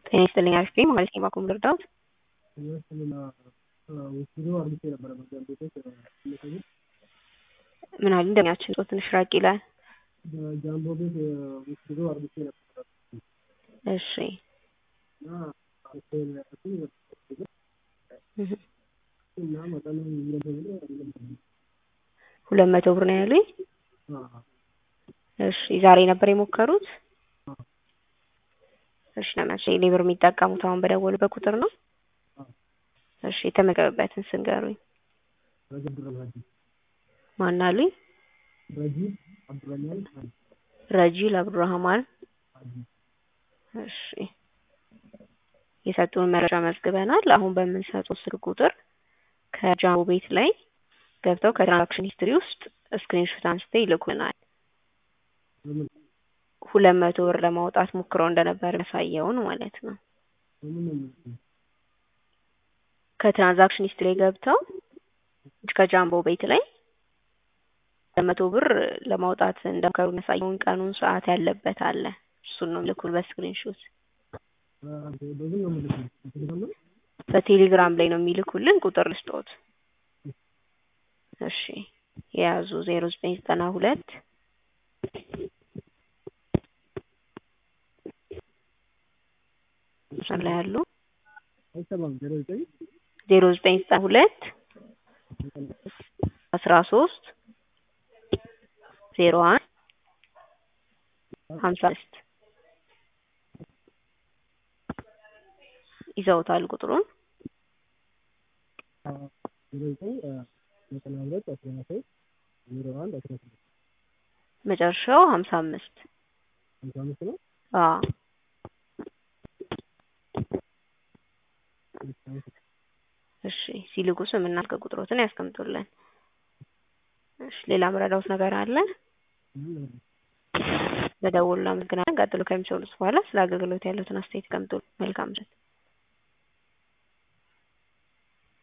ጤና ይስጥልኝ አሪፍ ነኝ ማለት ነው። ባኩም ልርዳዎት? ምን አሉ እንደሚያችን ጾት ትንሽ ራቅ ይላል። በጃምቦ ቤት ውስዶ አርግቼ ነበር። እሺ እና እና መጠኑ ሁለት መቶ ብር ነው ያሉኝ። እሺ ዛሬ ነበር የሞከሩት? እሺ ለመቼ ሌብር የሚጠቀሙት አሁን በደወሉበት ቁጥር ነው? እሺ የተመገበበትን ስንገሩኝ። ማን አሉኝ? ረጂብ አብዱረህማን ረጂል አብዱራህማን። እሺ የሰጡን መረጃ መዝግበናል። አሁን በምንሰጠው ስልክ ቁጥር ከጃምቦ ቤት ላይ ገብተው ከትራንዛክሽን ሂስትሪ ውስጥ ስክሪንሾት አንስተው ይልኩናል። ሁለት መቶ ብር ለማውጣት ሞክረው እንደነበር ያሳየውን ማለት ነው። ከትራንዛክሽን ሂስትሪ ገብተው ከጃምቦ ቤት ላይ ለመቶ ብር ለማውጣት እንደሞከሩ የሚያሳየውን ቀኑን፣ ሰዓት ያለበት አለ። እሱን ነው ልኩል በስክሪንሾት በቴሌግራም ላይ ነው የሚልኩልን። ቁጥር ልስጦት። እሺ የያዙ ዜሮ ዘጠኝ ዘጠና ሁለት ላይ ያሉ አይሰማም። ዜሮ ዘጠኝ ዜሮ ዘጠኝ ዘጠና ሁለት አስራ ሶስት ዜሮ አንድ ሀምሳ አምስት ይዘውታል ቁጥሩን ዜሮ ዘጠኝ ዘጠና ሁለት አስራ ሶስት ዜሮ አንድ አስራ ስድስት መጨረሻው ሀምሳ አምስት ሀምሳ አምስት ነው። አዎ እሺ ሲልኩ ስምና ስልክ ቁጥሮትን ያስቀምጡልን። እሺ ሌላ መረዳውት ነገር አለ? በደውሉ አመሰግናለን። ቀጥሎ ከሚሰሩት በኋላ ስለ አገልግሎት ያሉትን አስተያየት ቀምጡ። መልካም ምሽት።